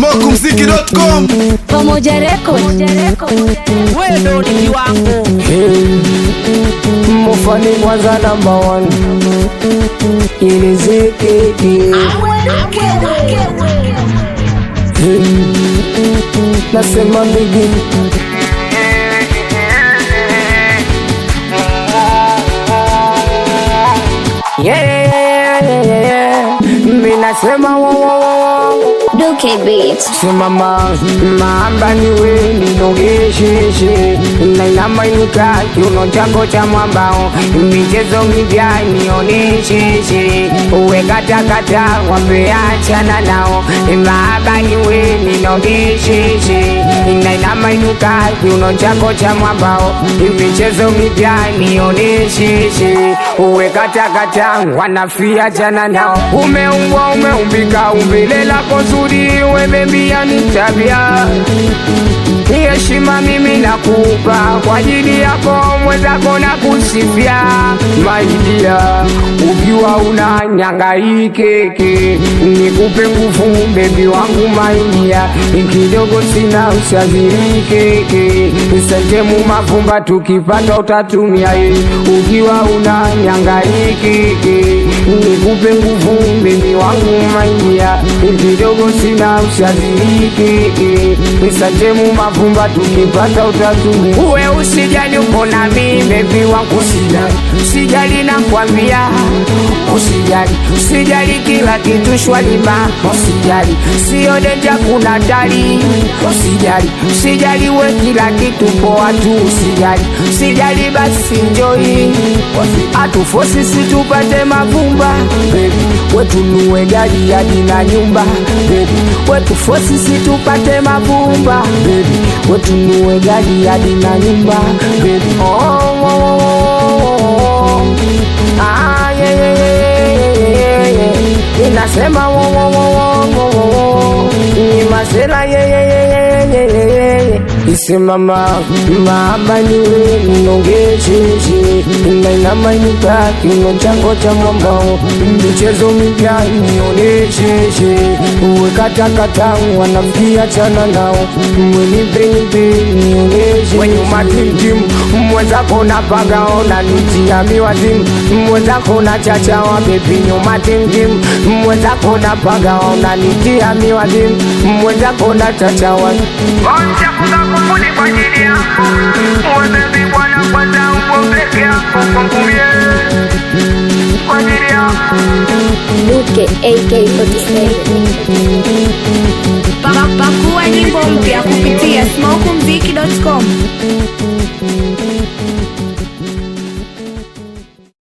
smokumziki.com Pamoja Record. wewe ndo ni kiwango Mufani kwanza namba one ilizikiki nasema mbigi Yeah, yeah, yeah, yeah, yeah. Mi nasema wo, wo, wo, wo. Duke Beats. simama maamba niwe ninogesheshe nainamainuka kiuno chako cha mwambao michezo mipya nionesheshe uwe katakata wapeachana nao maaba niwe ninogesheshe nainamainuka kiuno chako cha mwambao michezo mipya nionesheshe uwe katakata wanafiachana nao umeumbwa umeumbika umbile lako zuri wemembia ni tabia heshima mimi nakupa kwa ajili yako mwenzako na kusifia maidia ukiwa una nyangaikeke nikupe nguvu bebi wangu maidia kidogo sina ushazirikeke sentemu mavumba tukipata utatumia ye ukiwa una nyangaikeke nikupe nguvu bebi wangu maidia kidogo sina ushazirikeke sentemu mavumba tukipata utatumia uwe usijali uko nami bebi wangu usijali usijali nakwambia usijali usijali kila kitu shwalima usijali sio denja kuna dali usijali usijali we kila kitu poa tu usijali usijali basi njoi atufosi situpate mavumba bebi wetunue gari hadi na nyumba bebi wetufosi situpate mavumba bebi wetunue gari hadi na nyumba bebi oh, oh, oh, oh. Ah, yeah, yeah, yeah, yeah, yeah, yeah. inasema wo, wo, wo, wo, wo, wo, wo. ni masela yeah, yeah, yeah, yeah, yeah, yeah, yeah, yeah. isimama maaba niwe mnongesheshe nainamanyuka kino chango cha mwambao michezo mipya nionesheshe uwe katakata wanafikia chana nao mwenipenype nioneshe wenyuma timtim mwenzako na pagaona nitiami wazimu mwenzako na chachawa bebi nyuma timtim mwenzako na pagaona nitiami wazimu mwenzako na chachawa Onja kufuni kwa ajili yako Wewe bwana kwanza upo peke yako kwangu mie Kwa ajili yako Duke AK47. Pa- pakua nyimbo mpya kupitia smokumziki.com